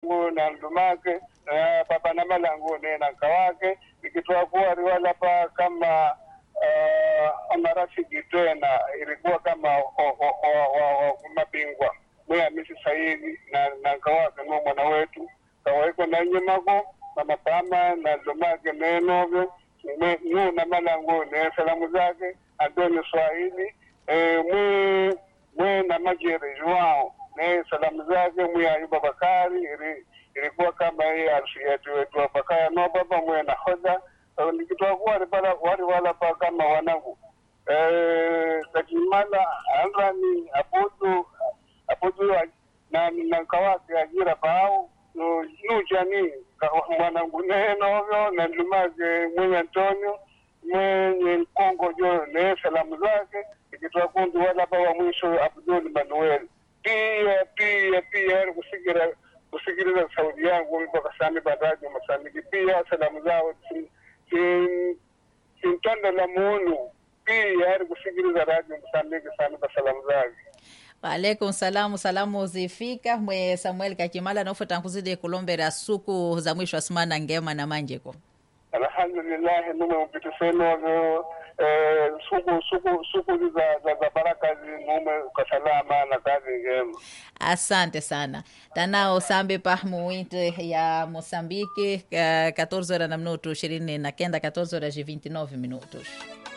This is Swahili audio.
ngu na ndumake na papa na malangu ne na kawake nikitoa kuwa riwala pa kama uh, marafiki tena ilikuwa kama o- o- o- o- o- mabingwa mwe Hamisi Saidi na na kawake no mwana wetu kaweko na nyemako na mapama na ndumake nenovyo mwe nu na malangu ne salamu zake Antoni Swahili eh, mwe mwe na majere Joao ne salamu zake mwe Ayuba Bakari ili ilikuwa kama hii arsi yetu wetu hapa kaya no baba mwe na hoda Eh, nikitoa kuwa wali wali wala pa kama wanangu eh takimala anrani abudu abudu na na kawake ajira pao no no jani mwanangu nenovyo na ndumake mwenye Antonio mwenye Kongo jo ne salamu zake ikitoa kundi wala pa wa mwisho Abdul Manuel pia pia pia yani kusigira kusikiliza sauti yangu mpaka sami badaji masamiki pia salamu zao sin- sin- sintondo la munu pia yani kusikiliza radio msamiki sami kwa salamu zake waalaikum salamu salamu zifika mwe samuel kakimala naufota nkuzidi kulombera suku za mwisho asimana ngema na manjeko alhamdulillahi nume upitisenovyo eh, suku suku suku za, za, za baraka zinume kwa salama na kazi njema asante sana tanao sambe pahmu winte ya moçambique eh, 14 horas na minuto 20 na kenda 14 horas e 29 minutos